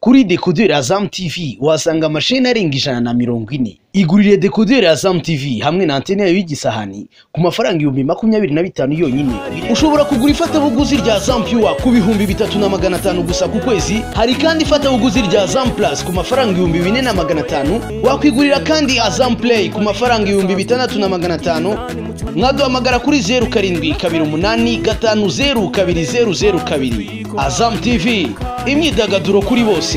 kuri dekoderi ya zamu tivi uhasanga amasheni arenga ijana na mirongo ine igurire dekoderi ya zamu tivi hamwe na antene yayo y'igisahani ku mafaranga ibihumbi makumyabiri na bitanu yonyine ushobora kugura ifatabuguzi rya zamu piwa ku bihumbi bitatu na magana atanu gusa ku kwezi hari kandi ifatabuguzi rya zamu purasi ku mafaranga ibihumbi bine na magana atanu wakwigurira kandi azamu pureyi ku mafaranga ibihumbi bitandatu na magana atanu mwaduhamagara kuri zeru karindwi kabiri umunani gatanu zeru kabiri zeru zeru kabiri azamu tivi imyidagaduro kuri bose